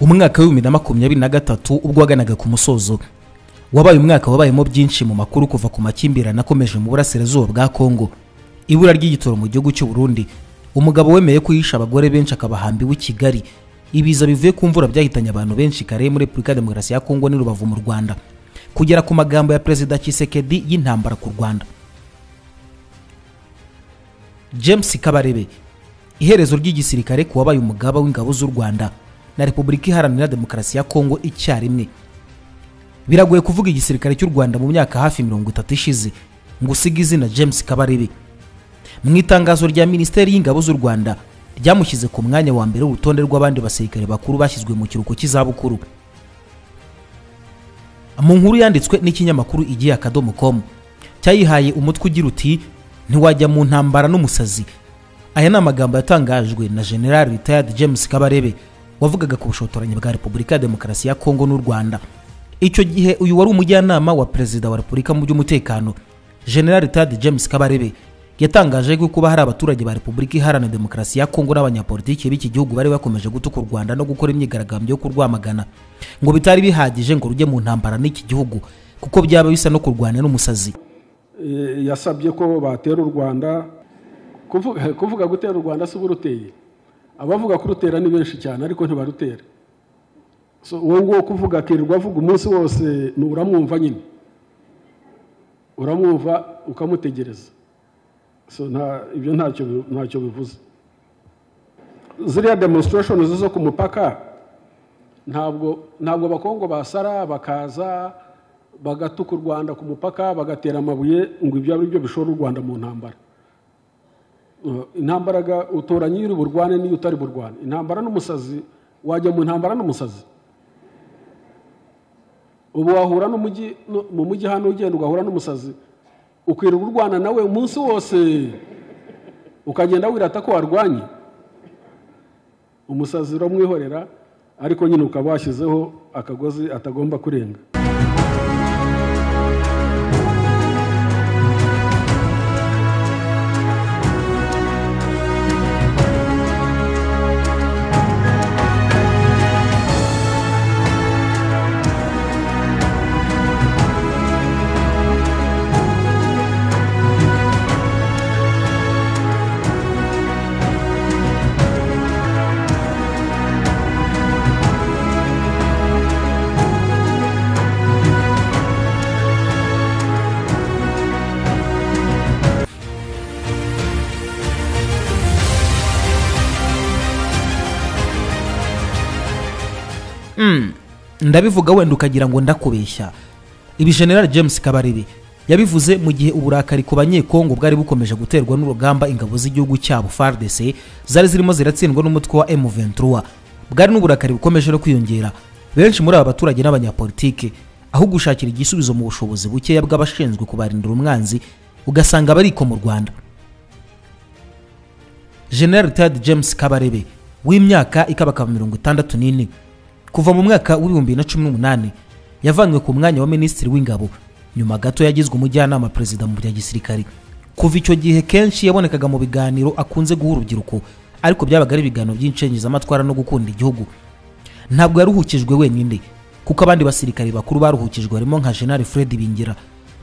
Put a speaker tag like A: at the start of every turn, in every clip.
A: umwaka w'ibihumbi na makumyabiri na gatatu ubwo waganaga ku musozo wabaye umwaka wabayemo byinshi mu makuru kuva ku makimbirane akomeje mu burasirazuba bwa kongo ibura ry'igitoro mu gihugu cy'u Burundi umugabo wemeye ko yishe abagore benshi akabahambiwe i kigali ibiza bivuye ku mvura byahitanye abantu benshi kare muri repubulika ya demokarasi ya kongo n'i rubavu mu rwanda kugera ku magambo ya perezida kisekedi y'intambara ku rwanda james kabarebe iherezo ry'igisirikare ku wabaye umugaba w'ingabo z'u rwanda na repubulika iharanira demokarasi ya kongo icyarimwe biragoye kuvuga igisirikare cy'u rwanda mu myaka hafi mirongo itatu ishize ngo usige izina james kabarebe mu itangazo rya minisiteri y'ingabo z'u rwanda ryamushyize ku mwanya wa mbere w'urutonde rw'abandi basirikare bakuru bashyizwe mu kiruhuko cy'izabukuru mu nkuru yanditswe n'ikinyamakuru igihe akadomo komu cyayihaye umutwe ugira uti ntiwajya mu ntambara n'umusazi aya ni amagambo yatangajwe na general retired james kabarebe wavugaga ku bushotoranyi bwa repubulika ya demokarasi ya kongo n'u rwanda icyo gihe uyu wari umujyanama wa perezida wa repubulika mu by'umutekano general retired james kabarebe yatangaje ko kuba hari abaturage ba repubulika iharanira demokarasi ya kongo n'abanyapolitiki b'iki gihugu bari bakomeje gutuka u rwanda no gukora imyigaragambyo yo kurwamagana ngo bitari bihagije ngo rujye mu ntambara n'iki gihugu kuko byaba bisa no kurwanya n'umusazi
B: Eh, yasabye ko batera u rwanda kuvuga, kuvuga gutera u rwanda si uburuteye abavuga kurutera ni benshi cyane ariko ntibarutera so uwo nguwo kuvuga akirirwa avuga umunsi wose ni uramwumva nyine uramwumva ukamutegereza so nta ibyo ntacyo bi- ntacyo bivuze ziriya demonstration zo ku mupaka ntabwo ntabwo abakongo basara bakaza bagatuka u rwanda ku mupaka bagatera amabuye ngo ibyo ari byo bishora u rwanda mu ntambara Uh, intambara ga- utoranya iyo uri burwane n'iyo utari burwane intambara n'umusazi wajya mu ntambara n'umusazi ubu wahura n'umujyi nu- mu mujyi hano ugenda ugahura n'umusazi ukwirirwa urwana nawe umunsi wose ukagenda wirata ko warwanye umusazi uramwihorera ariko nyine ukaba washyizeho akagozi atagomba kurenga
A: ndabivuga wenda ukagira ngo ndakubeshya ibi general james kabarebe yabivuze mu gihe uburakari ku banyekongo bwari bukomeje guterwa n'urugamba ingabo z'igihugu cyabo fardc zari zirimo ziratsindwa n'umutwe wa m23 bwari n'uburakari bukomeje no kwiyongera benshi muri aba baturage n'abanyapolitike aho gushakira igisubizo mu bushobozi bukeya bw'abashinzwe kubarindira umwanzi ugasanga bariko mu rwanda general tad james kabarebe w'imyaka ikabakaba mirongo itandatu n'ine kuva mu mwaka w'ibihumbi bibiri na cumi n'umunani yavanywe ku mwanya wa minisitiri w'ingabo nyuma gato yagizwe umujyanama perezida mu bya gisirikare kuva icyo gihe kenshi yabonekaga mu biganiro akunze guha urubyiruko ariko byabaga ari ibiganiro by'incengezamatwara no gukunda igihugu ntabwo yaruhukijwe wenyine kuko abandi basirikare bakuru baruhukijwe harimo nka general fred bingira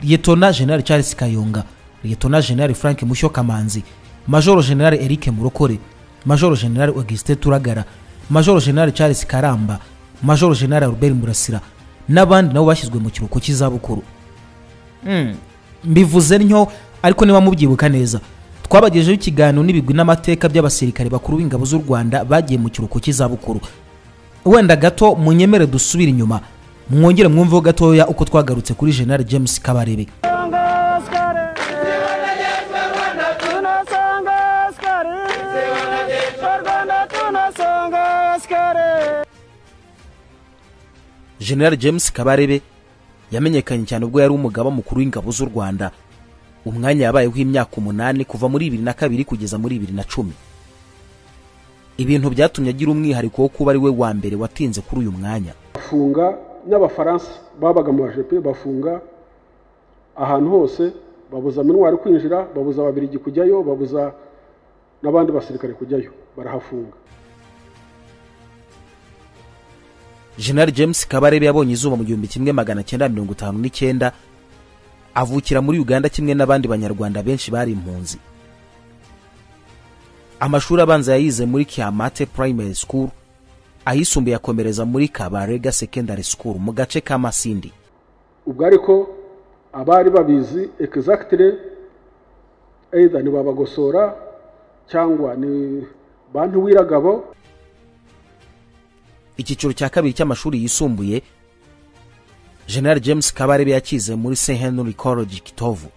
A: liyetona general charles kayonga liyetona general frank mushyo kamanzi majoro general eric murokore majoro general augustin turagara majoro general charles karamba majoro general robert murasira n'abandi nabo bashyizwe mu kiruhuko cy'izabukuru mbivuze ntyo ariko niba mubyibuka neza twabagejeho ikiganiro n'ibigwi n'amateka by'abasirikare bakuru b'ingabo z'u rwanda bagiye mu kiruhuko cy'izabukuru wenda gato munyemere dusubire inyuma mwongere mwumveho gatoya uko twagarutse kuri general james kabarebe general james kabarebe yamenyekanye cyane ubwo yari umugaba mukuru w'ingabo z'u rwanda umwanya yabayeho imyaka umunani kuva muri bibiri na kabiri kugeza muri bibiri na cumi ibintu byatumye agira umwihariko wo kuba ari we wa mbere watinze kuri uyu mwanya
B: bafunga n'abafaransa babaga mu bajepe bafunga ahantu hose babuza minwari kwinjira babuza ababirigi kujyayo babuza n'abandi basirikare kujyayo barahafunga
A: general james kabarebe yabonye izuba mu gihumbi kimwe magana cyenda mirongo itanu n'icyenda avukira muri uganda kimwe n'abandi banyarwanda benshi bari impunzi amashuri abanza yayize muri kiamate primary school ayisumbuye akomereza muri kabarega secondary school mu gace ka masindi
B: ubwo ariko abari babizi egizagitire either ni babagosora cyangwa ni bantu w'iragabo
A: icyiciro cya kabiri cy'amashuri yisumbuye general james kabarebe yakize muri st henry college kitovu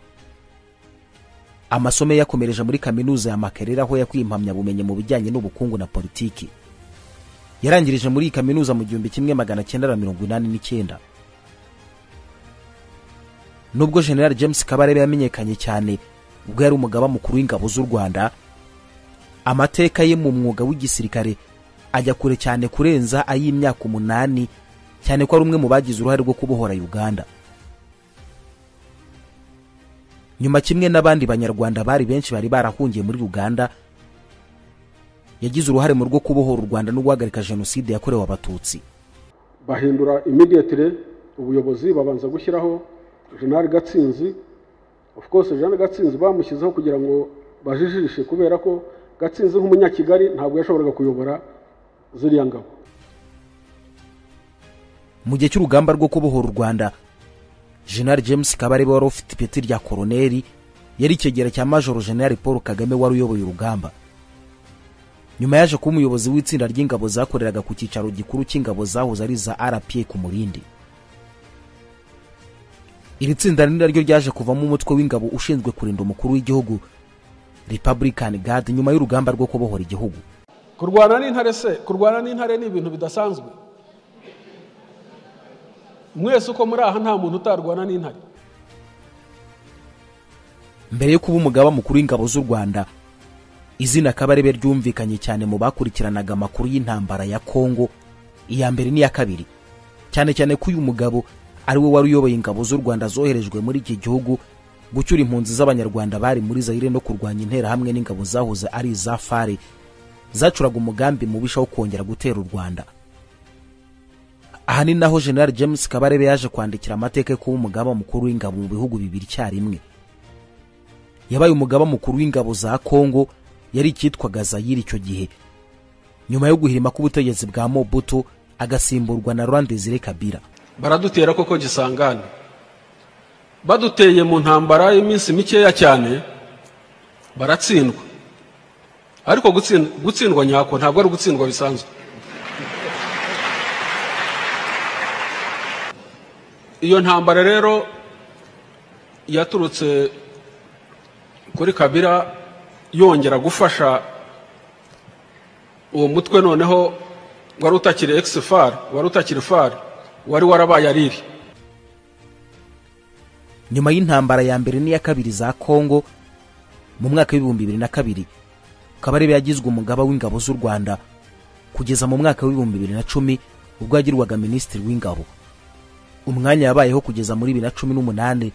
A: amasomo ye yakomereje muri kaminuza ya makerere aho yakuye impamyabumenyi mu bijyanye n'ubukungu na politiki yarangirije muri iyi kaminuza mu gihumbi kimwe magana cyenda na mirongo inani n'icyenda nubwo general james kabarebe yamenyekanye cyane ubwo yari umugaba mukuru w'ingabo z'u rwanda amateka ye mu mwuga w'igisirikare ajya kure cyane kurenza ay'imyaka umunani cyane ko ari umwe mu bagize uruhare rwo kubohora uganda nyuma kimwe n'abandi banyarwanda bari benshi bari barahungiye muri uganda yagize uruhare mu rwo kubohora u rwanda no guhagarika jenoside yakorewe abatutsi
B: bahindura imidiyatire ubuyobozi babanza gushyiraho jenerali gatsinzi of course jenerali gatsinzi bamushyizeho kugira ngo bajijishe kubera ko gatsinzi nk'umunyakigali ntabwo yashoboraga kuyobora ziriya ngabo
A: mu gihe cy'urugamba rwo kubohora u rwanda jenerali james kabarebe wari ufite ipeti rya koroneri yari ikigero cya majoro jenerali paul kagame wari uyoboye urugamba nyuma yaje kuba umuyobozi w'itsinda ry'ingabo zakoreraga ku cyicaro gikuru cy'ingabo zahoze ari za rpa ku murindi iri tsinda ni naryo ryaje kuvamo umutwe w'ingabo ushinzwe kurinda umukuru w'igihugu republican guard nyuma y'urugamba rwo kubohora igihugu
B: kurwana n'intare se kurwana n'intare ni ibintu bidasanzwe mwese uko muri aha nta muntu utarwana n'intare
A: mbere yo kuba umugaba mukuru w'ingabo z'u rwanda izina kabarebe ryumvikanye cyane mu bakurikiranaga amakuru y'intambara ya kongo iya mbere n'iya kabiri cyane cyane ko uyu mugabo ari we wari uyoboye ingabo z'u rwanda zoherejwe muri iki gihugu gucyura impunzi z'abanyarwanda bari muri zayire no kurwanya interahamwe n'ingabo zahoze ari iza fare zacuraga umugambi mubisha wo kongera gutera u rwanda aha ni naho general james kabarebe yaje kwandikira amateka yo kuba umugaba mukuru w'ingabo mu bihugu bibiri icyarimwe yabaye umugaba mukuru w'ingabo za kongo yari icyitwaga zayiri icyo gihe nyuma yo guhirima k'ubutegetsi bwa mobutu agasimburwa na rwanda desire kabira
B: baradutera koko gisangane baduteye mu ntambara y'iminsi mikeya cyane baratsindwa ariko gutsin- gutsindwa nyako ntabwo ari ugutsindwa bisanzwe iyo ntambara rero yaturutse kuri kabira yongera gufasha uwo mutwe noneho wari utakiri egisi fari wari utakiri fari wari warabaye ariri
A: nyuma y'intambara ya mbere n'iya kabiri za kongo mu mwaka w'ibihumbi bibiri na kabiri kabarebe yagizwe umugaba w'ingabo z'u rwanda kugeza mu mwaka w'ibihumbi bibiri na cumi ubwo yagirwaga minisitiri w'ingabo umwanya yabayeho kugeza muri bibiri na cumi n'umunani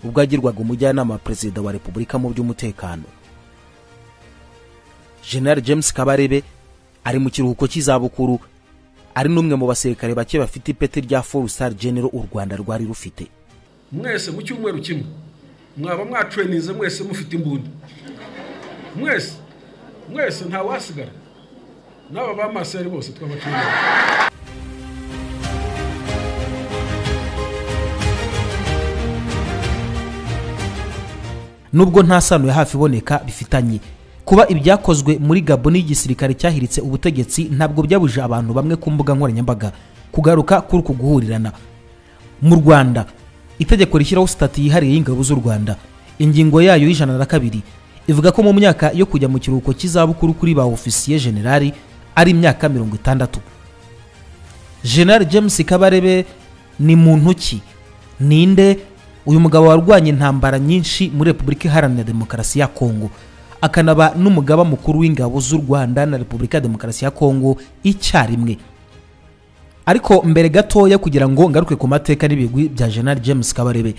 A: ubwo yagirwaga umujyanama wa perezida wa repubulika mu by'umutekano general james kabarebe ari mu kiruhuko cy'izabukuru ari n'umwe mu basirikare bake bafite ipeti rya four star general u rwanda rwari rufite
B: mwese mu cyumweru kimwe mwaba mwatrenize mwese mufite imbunda mwese mwese ntawasigara n'aba bamaseri bose twabatrenize
A: nubwo nta sano ya hafi iboneka bifitanye kuba ibyakozwe muri gabo n'igisirikare cyahiritse ubutegetsi ntabwo byabujije abantu bamwe ku mbuga nkoranyambaga kugaruka kuri uku guhurirana mu rwanda itegeko rishyiraho sitati yihariye y'ingabo z'u rwanda ingingo yayo y'ijana na kabiri ivuga ko mu myaka yo kujya mu kiruhuko cy'izabukuru kuri ba ofisiye generali ari imyaka mirongo itandatu general james kabarebe ni muntu ki ninde uyu mugabo warwanya intambara nyinshi muri repubulika iharanira demokarasi ya kongo akanaba n'umugaba mukuru w'ingabo z'u rwanda na repubulika ya demokarasi ya kongo icyarimwe ariko mbere gatoya kugira ngo ngaruke ku mateka n'ibigwi bya general james kabarebe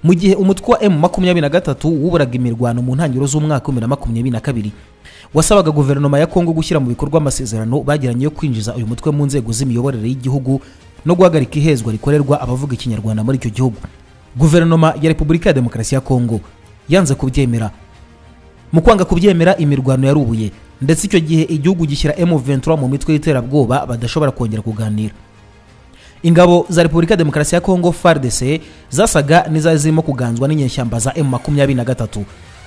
A: mu gihe umutwe wa emu makumyabiri na gatatu wuburaga imirwano mu ntangiriro z'umwaka w'ibihumbi na makumyabiri na kabiri wasabaga guverinoma ya kongo gushyira mu bikorwa amasezerano bagiranye yo kwinjiza uyu mutwe mu nzego z'imiyoborere y'igihugu no guhagarika ihezwa rikorerwa abavuga ikinyarwanda muri icyo gihugu guverinoma ya repubulika ya demokarasi ya kongo yanze kubyemera mu kwanga kubyemera imirwano yarubuye ndetse icyo gihe igihugu gishyira M23 mu mitwe y'iterabwoba badashobora kongera kuganira ingabo za repubulika ya demokarasi ya kongo FARDC zasaga n'izari zirimo kuganzwa n'inyeshyamba za M23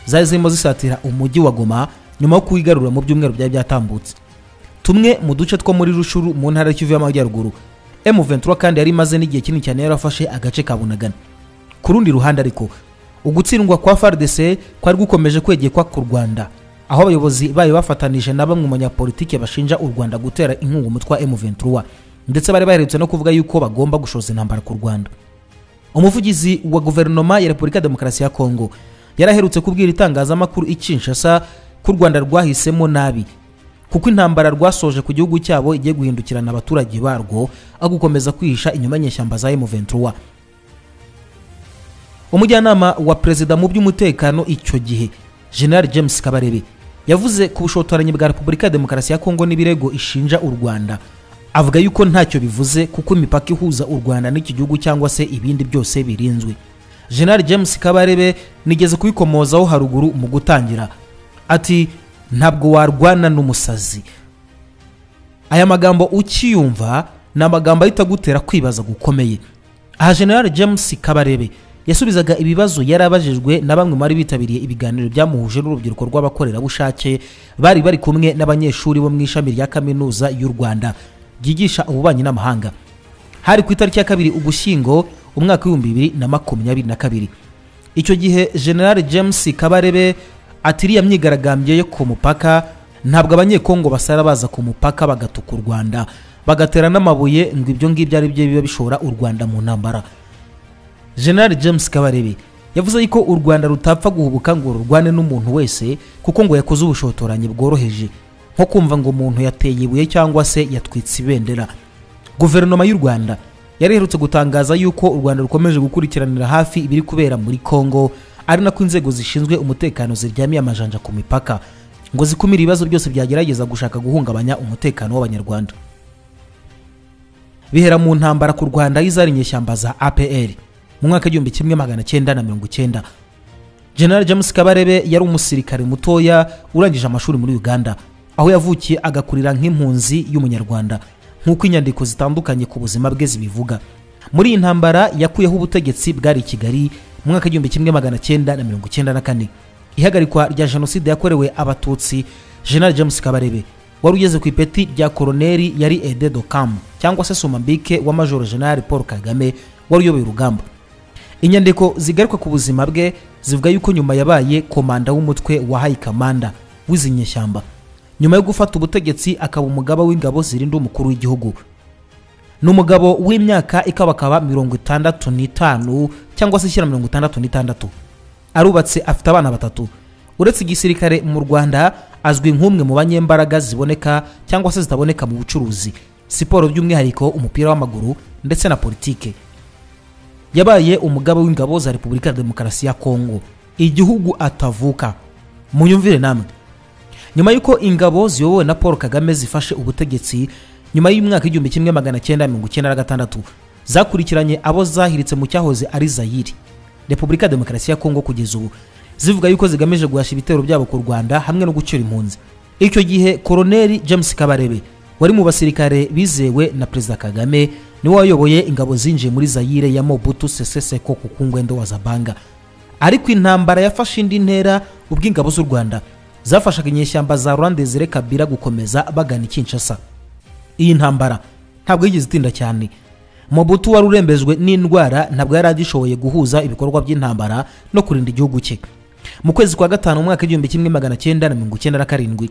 A: zari zirimo zisatira umujyi wa Goma nyuma yo kuwigarura mu byumweru byari byatambutse tumwe mu duce two muri Rushuru mu ntara y'Ikivu y'Amajyaruguru M23 kandi yari imaze n'igihe kinini cyane yarafashe agace ka Bunagana ku rundi ruhande ariko ugutsindwa kwa FARDC kwari gukomeje kwegekwa ku Rwanda aho abayobozi bayo bafatanije na bamwe mu banyapolitike bashinja u Rwanda gutera inkunga umutwe wa M23 ndetse bari baherutse no kuvuga yuko bagomba gushoza intambara ku Rwanda umuvugizi wa guverinoma ya Repubulika ya Demokarasi ya Kongo yaraherutse kubwira itangazamakuru ikinshasa ko u Rwanda rwahisemo nabi kuko intambara rwasoje ku gihugu cyabo igiye guhindukirana abaturage barwo aho gukomeza kwihisha inyuma y'inyeshyamba za M23 umujyanama wa perezida mu by'umutekano icyo gihe general james kabarebe yavuze ku bushotoranyi bwa repubulika ya demokarasi ya kongo n'ibirego ishinja u rwanda avuga yuko ntacyo bivuze kuko imipaka ihuza u rwanda n'iki gihugu cyangwa se ibindi byose birinzwe general james kabarebe nigeze kubikomozaho haruguru mu gutangira ati ntabwo warwana n'umusazi aya magambo ukiyumva ni amagambo ahita agutera kwibaza gukomeye aha general james kabarebe yasubizaga ibibazo yari abajijwe na bamwe mu bari bitabiriye ibiganiro byamuhuje n'urubyiruko rw'abakorerabushake bari bari kumwe n'abanyeshuri bo mu ishami rya kaminuza y'u rwanda ryigisha ububanyi n'amahanga hari ku itariki ya kabiri ugushyingo umwaka w'ibihumbi bibiri na makumyabiri na kabiri icyo gihe general james kabarebe atiriya myigaragambyo yo ku mupaka ntabwo abanyekongo basara baza ku mupaka bagatuka u rwanda bagatera n'amabuye ngo ibyo ngibyo ari byo biba bishora u rwanda mu ntambara general james kabarebe yavuze yuko u rwanda rutapfa guhubuka ngo rurwane n'umuntu wese kuko ngo yakoze ubushotoranyi bworoheje nko kumva ngo umuntu yateye ibuye cyangwa se yatwitse ibendera guverinoma y'u rwanda yari iherutse gutangaza yuko u rwanda rukomeje gukurikiranira hafi ibiri kubera muri congo ari nako inzego zishinzwe umutekano ziryamiye amajanja ku mipaka ngo zikumire ibibazo byose byagerageza gushaka guhungabanya umutekano w'abanyarwanda bihera mu ntambara ku rwanda y'izari inyeshyamba za apr mu mwaka w'igihumbi kimwe magana cyenda na mirongo icyenda general james kabarebe yari umusirikare mutoya urangije amashuri muri uganda aho yavukiye agakurira nk'impunzi y'umunyarwanda nk'uko inyandiko zitandukanye ku buzima bwe zibivuga muri iyi ntambara yakuyeho ubutegetsi bwari i kigali mu mwaka w'igihumbi kimwe magana cyenda na mirongo icyenda na kane ihagarikwa rya jenoside yakorewe abatutsi general james kabarebe wari ugeze ku ipeti rya koroneri yari ede dokamu cyangwa se somambike wa majoro general paul kagame wari uyoboye urugamba inyandiko zigaruka ku buzima bwe zivuga yuko nyuma yabaye komanda w'umutwe wa hayikamanda w'izi nyeshyamba nyuma yo gufata ubutegetsi akaba umugaba w'ingabo zirinda umukuru w'igihugu ni umugabo w'imyaka ikabakaba mirongo itandatu n'itanu cyangwa se ishyira mirongo itandatu n'itandatu arubatse afite abana batatu uretse igisirikare mu rwanda azwi nk'umwe mu banyembaraga ziboneka cyangwa se zitaboneka mu bucuruzi siporo by'umwihariko umupira w'amaguru ndetse na politike yabaye umugaba w'ingabo za repubulika ya demokarasi ya kongo igihugu atavuka munyumvire namwe nyuma y'uko ingabo ziyobowe na paul kagame zifashe ubutegetsi nyuma y'umwaka w'igihumbi kimwe magana cyenda mirongo icyenda na gatandatu zakurikiranye abo zahiritse mu cyahoze ari zayiri repubulika ya demokarasi ya kongo kugeza ubu zivuga yuko zigamije guhasha ibitero byabo ku rwanda hamwe no gucyura impunzi icyo gihe koroneri james kabarebe wari mu basirikare bizewe na perezida kagame niwe wayoboye ingabo zinjiye muri zayire ya mobutu sese seko ku kungwendo wa zabanga ariko intambara yafashe indi ntera ubwo ingabo z'u rwanda zafashaga inyeshyamba za rwandezire kabira gukomeza bagana ikinshasa iyi ntambara ntabwo yigeze itinda cyane mobutu wari urembejwe n'indwara ntabwo yari agishoboye guhuza ibikorwa by'intambara no kurinda igihugu cye mu kwezi kwa gatanu umwaka w'igihumbi kimwe magana cyenda na mirongo icyenda na karindwi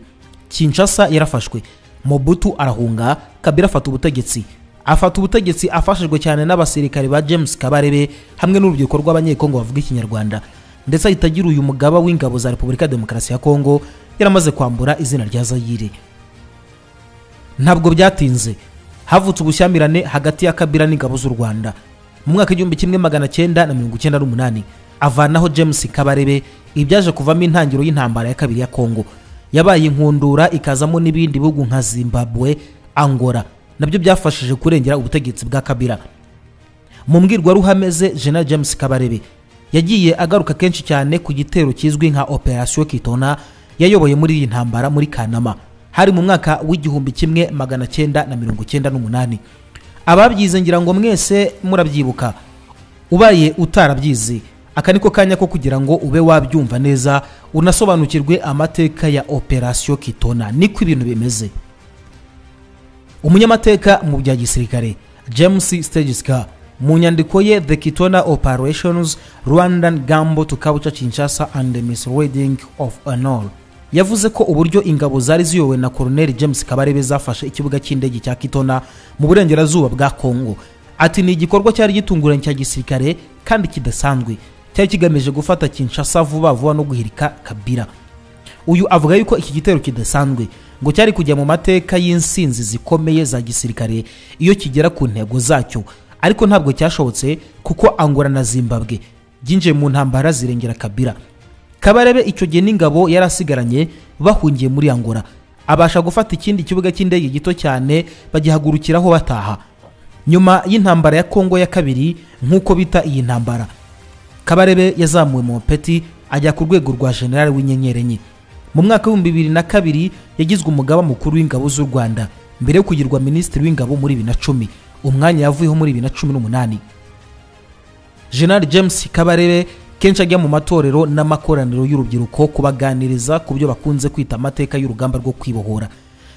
A: kinshasa yarafashwe mobutu arahunga kabira afata ubutegetsi afata ubutegetsi afashijwe cyane n'abasirikare ba james kabarebe hamwe n'urubyiruko rw'abanyekongo bavuga ikinyarwanda ndetse ahita agira uyu mugaba w'ingabo za repubulika ya demokarasi ya kongo yaramaze kwambura izina rya zayire ntabwo byatinze havutse ubushyamirane hagati ya kabira n'ingabo z'u rwanda mu mwaka w'igihumbi kimwe magana cyenda na mirongo icyenda n'umunani avanaho james kabarebe ibyaje kuvamo intangiriro y'intambara ya kabiri ya kongo yabaye inkundura ikazamo n'ibindi bihugu nka zimbabwe angora nabyo byafashije kurengera ubutegetsi bwa kabira mu mbwirwaruhame ze general james kabarebe yagiye agaruka kenshi cyane ku gitero kizwi nka operation kitona yayoboye muri iyi ntambara muri kanama hari mu mwaka w'igihumbi kimwe magana cyenda na mirongo cyenda n'umunani ababyize ngira ngo mwese murabyibuka ubaye utarabyizi aka niko kanya ko kugira ngo ube wabyumva neza unasobanukirwe amateka ya operation kitona niko ibintu bimeze umunyamateka mu bya gisirikare james stegiska mu nyandiko ye the kitona operations rwandan gambo to culture kinshasa and the misreading of honor yavuze ko uburyo ingabo zari ziyobowe na colonel james kabarebe zafashe ikibuga cy'indege cya kitona mu burengerazuba bwa congo ati ni igikorwa cyari gitunguranye cya gisirikare kandi kidasanzwe cyari kigamije gufata kinshasa vuba vuba no guhirika kabira uyu avuga yuko iki gitero kidasanzwe ngo cyari kujya mu mateka y'insinzi zikomeye za gisirikare iyo kigera ku ntego zacyo ariko ntabwo cyashobotse kuko angora na zimbabwe byinjiye mu ntambara zirengera kabira kabarebe icyo gihe n'ingabo yari asigaranye bahungiye muri angora abasha gufata ikindi kibuga cy'indege gito cyane bagihagurukiraho bataha nyuma y'intambara ya kongo ya kabiri nk'uko bita iyi ntambara kabarebe yazamuwe mu peti ajya ku rwego rwa generali w'inyenyeri enye mu mwaka w'ibihumbi bibiri na kabiri yagizwe umugaba mukuru w'ingabo z'u rwanda mbere yo kugirwa minisitiri w'ingabo muri bibiri na cumi umwanya yavuyeho muri bibiri na cumi n'umunani general james kabarebe kenshi ajya mu matorero n'amakoraniro y'urubyiruko kubaganiriza ku byo bakunze kwita amateka y'urugamba rwo kwibohora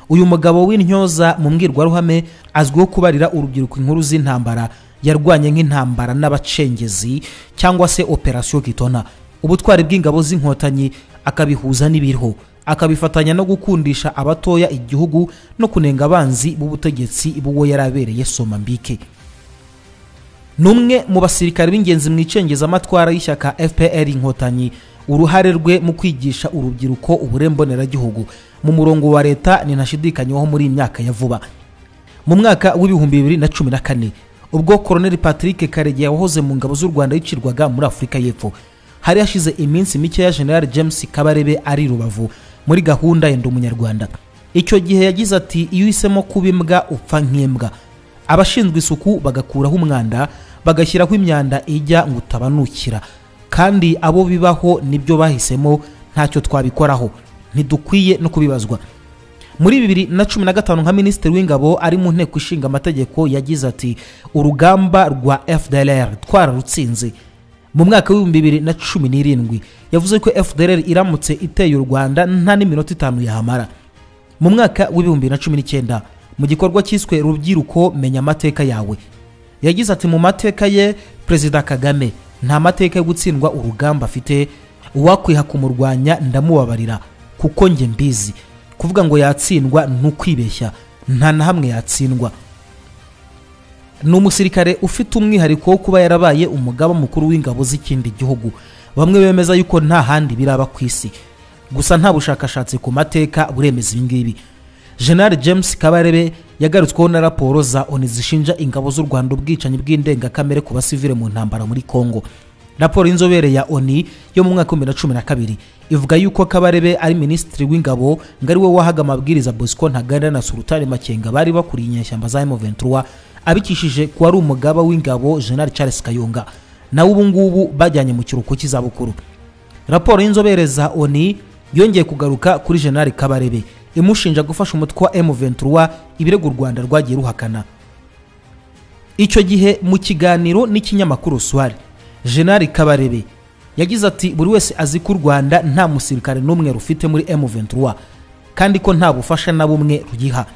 A: uyu mugabo w'intyoza mu mbwirwaruhame azwiho kubarira urubyiruko inkuru z'intambara yarwanye nk'intambara n'abacengezi cyangwa se operasiyo kitona ubutwari bw'ingabo z'inkotanyi akabihuza n'ibiriho akabifatanya no gukundisha abatoya igihugu no kunenga abanzi b'ubutegetsi b'uwo yari abereye somambike ni umwe mu basirikare b'ingenzi mu icengezamatwara y'ishyaka fpr inkotanyi uruhare rwe mu kwigisha urubyiruko uburemboneragihugu mu murongo wa leta ninashidikanywaho muri iyi myaka ya vuba mu mwaka w'ibihumbi bibiri na cumi na kane ubwo koroneli patrick karegeya wahoze mu ngabo z'u rwanda yicirwaga muri afurika y'epfo hari hashize iminsi mikeya general james kabarebe ari rubavu muri gahunda yenda umunyarwanda icyo gihe yagize ati iyo uhisemo kuba imbwa upfa nk'imbwa abashinzwe isuku bagakuraho umwanda bagashyiraho imyanda ijya ngo utabanukira kandi abo bibaho nibyo bahisemo ntacyo twabikoraho ntidukwiye no kubibazwa muri bibiri na cumi na gatanu nka minisitiri w'ingabo ari mu nteko ishinga amategeko yagize ati urugamba rwa fdlr twararutsinze mu mwaka w'ibihumbi bibiri na cumi n'irindwi yavuze ko fdlr iramutse iteye u rwanda nta n'iminota itanu yahamara mu mwaka w'ibihumbi bibiri na cumi n'icyenda mu gikorwa cyiswe rubyiruko menya amateka yawe yagize ati mu mateka ye perezida kagame nta mateka yo gutsindwa urugamba afite uwakwiha kumurwanya ndamubabarira kuko njye mbizi kuvuga ngo yatsindwa ni ukwibeshya nta na hamwe yatsindwa ni umusirikare ufite umwihariko wo kuba yarabaye umugaba mukuru w'ingabo z'ikindi gihugu bamwe bemeza yuko nta handi biraba ku isi gusa nta bushakashatsi ku mateka buremeza ibingibi general james kabarebe yagarutsweho na raporo za oni zishinja ingabo z'u rwanda ubwicanyi bw'indengakamere ku basivile mu ntambara muri congo raporo y'inzobere ya oni yo mu mwaka w'ibihumbi na cumi na kabiri ivuga yuko kabarebe ari minisitiri w'ingabo ngo ari we wahaga amabwiriza bosco ntaganda na sultani makenga bari bakuriye inyeshyamba za m23 abikishije ku wari umugaba w'ingabo general charles kayonga nawe ubu ngubu bajyanye mu kiruhuko cy'izabukuru raporo y'inzobere za oni yongeye kugaruka kuri general kabarebe imushinja gufasha umutwe wa M23 ibirego u Rwanda rwagiye ruhakana icyo gihe mu kiganiro n'ikinyamakuru Swari General Kabarebe yagize ati buri wese azi ko u Rwanda nta musirikare n'umwe rufite muri M23 kandi ko nta bufasha na bumwe rugiha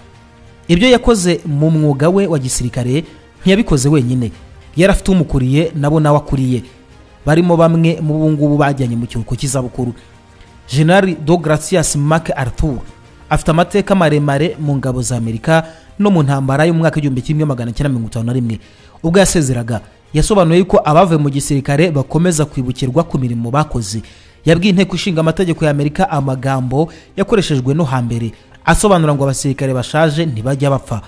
A: ibyo yakoze mu mwuga we wa gisirikare ntiyabikoze wenyine yari afite umukuriye nabo nawe akuriye barimo bamwe mu bungubu bajyanye mu kiruhuko cy'izabukuru General Dogratias Mark Arthur afite amateka maremare mu ngabo za amerika no mu ntambara y'umwaka w'igihumbi kimwe magana cyenda mirongo itanu na rimwe ubwo yasezeraga yasobanuye ko abavuye mu gisirikare bakomeza kwibukirwa ku mirimo bakoze yabwiye inteko ishinga amategeko ya amerika amagambo yakoreshejwe no hambere asobanura ngo abasirikare bashaje ntibajya bapfa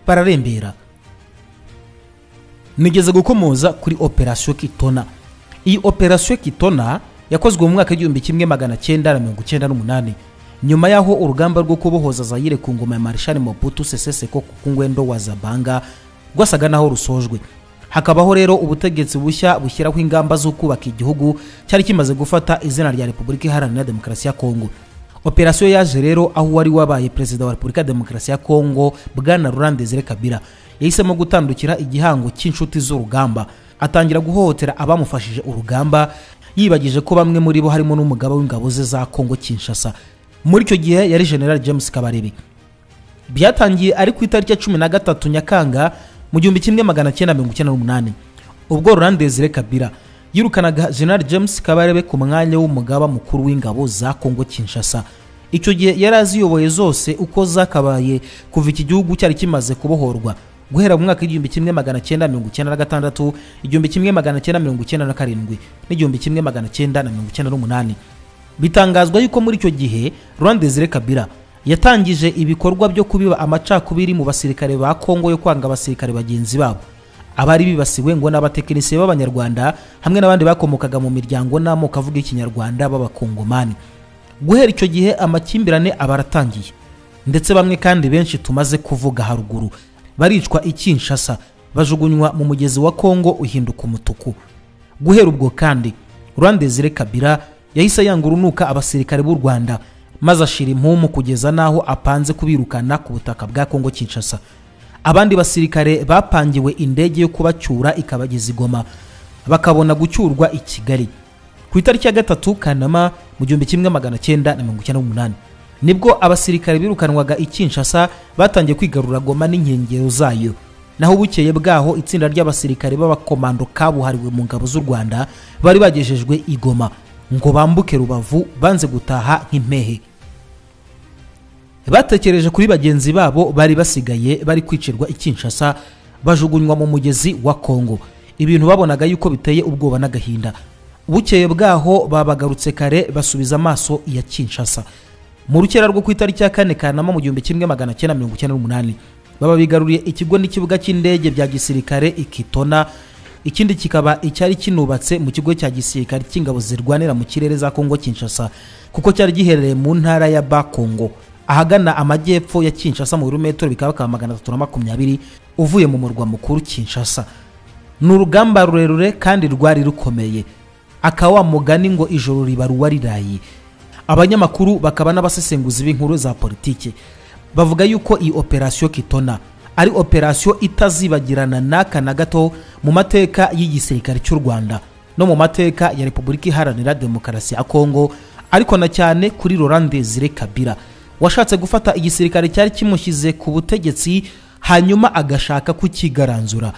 A: bararembera nigeze gukomoza kuri operasiyo kitona iyi operasiyo kitona yakozwe mu mwaka w'igihumbi kimwe magana cyenda na mirongo icyenda n'umunani nyuma y'aho urugamba rwo kubohoza zayire ku ngoma ya marshal mobutu sese seko ku ngwendo wa zabanga rwasaga naho rusojwe hakabaho rero ubutegetsi bushya bushyiraho ingamba zo kubaka igihugu cyari kimaze gufata izina rya repubulika iharanira demokarasi ya kongo operasiyo yaje rero aho wari wabaye perezida wa repubulika ya demokarasi ya kongo bwana Laurent Desire Kabila yahisemo gutandukira igihango cy'inshuti z'urugamba atangira guhohotera abamufashije urugamba yibagije ko bamwe muri bo harimo n'umugaba w'ingabo ze za kongo kinshasa muri icyo gihe yari general james kabarebe byatangiye ari ku itariki ya cumi na gatatu nyakanga mu gihumbi kimwe magana cyenda mirongo icyenda n'umunani ubwo Laurent Desire Kabila yirukanaga general james kabarebe ku mwanya w'umugaba mukuru w'ingabo za kongo kinshasa icyo gihe yari aziyoboye zose uko zakabaye kuva iki gihugu cyari kimaze kubohorwa guhera mu mwaka w'igihumbi kimwe magana cyenda mirongo icyenda na gatandatu igihumbi kimwe magana cyenda mirongo icyenda na karindwi n'igihumbi kimwe magana cyenda na mirongo icyenda n'umunani bitangazwa yuko muri icyo gihe Laurent Desire Kabila yatangije ibikorwa byo kubiba amacakubiri mu basirikare ba Kongo yo kwanga abasirikare bagenzi babo abari bibasiwe ngo n'abatekinisiye b'abanyarwanda hamwe n'abandi bakomokaga mu miryango n'amoko avuga ikinyarwanda b'abakongomani guhera icyo gihe amakimbirane aba aratangiye ndetse bamwe kandi benshi tumaze kuvuga haruguru baricwa i Kinshasa bajugunywa mu mugezi wa Kongo uhinduka umutuku guhera ubwo kandi Laurent Desire Kabila yahise yanga urunuka abasirikare b'u rwanda maze ashira impumu kugeza n'aho apanze kubirukana ku butaka bwa kongo kinshasa abandi basirikare bapangiwe indege yo kubacyura ikabageza igoma bakabona gucyurwa i kigali ku itariki ya gatatu kanama mu gihumbi kimwe magana cyenda na mirongo icyenda n'umunani nibwo abasirikare birukanwaga i kinshasa batangiye kwigarura goma n'inkengero zayo naho bukeye bwaho itsinda ry'abasirikare b'abakomando kabuhariwe mu ngabo z'u rwanda bari bagejejwe igoma ngo bambuke rubavu banze gutaha nk'impehe batekereje kuri bagenzi babo bari basigaye bari kwicirwa ikinshasa bajugunywa mu mugezi wa kongo ibintu babonaga yuko biteye ubwoba n'agahinda bukeye bwaho babagarutse kare basubiza amaso ya kinshasa mu rukera rwo ku itariki ya kane kanama mu gihumbi kimwe magana cyenda mirongo icyenda n'umunani baba bigaruriye ikigo n'ikibuga cy'indege bya gisirikare ikitona ikindi kikaba icyari kinubatse mu kigo cya gisirikare cy'ingabo zirwanira mu kirere za kongo kinshasa kuko cyari giherereye mu ntara ya bakongo ahagana amajyepfo ya kinshasa mu birometero bikaba bikaba magana atatu na makumyabiri uvuye mu murwa mukuru kinshasa ni urugamba rurerure kandi rwari rukomeye akawa mugani ngo ijoro riba ruwa rirayi abanyamakuru bakaba n'abasesenguzi b'inkuru za politiki bavuga yuko iyi operasiyo kitona ari operasiyo itazibagirana n'aka na gato mu mateka y'igisirikare cy'u rwanda no mu mateka ya repubulika iharanira demokarasi ya kongo ariko na cyane kuri Laurent Desire Kabila washatse gufata igisirikare cyari kimushyize ku butegetsi hanyuma agashaka kukigaranzura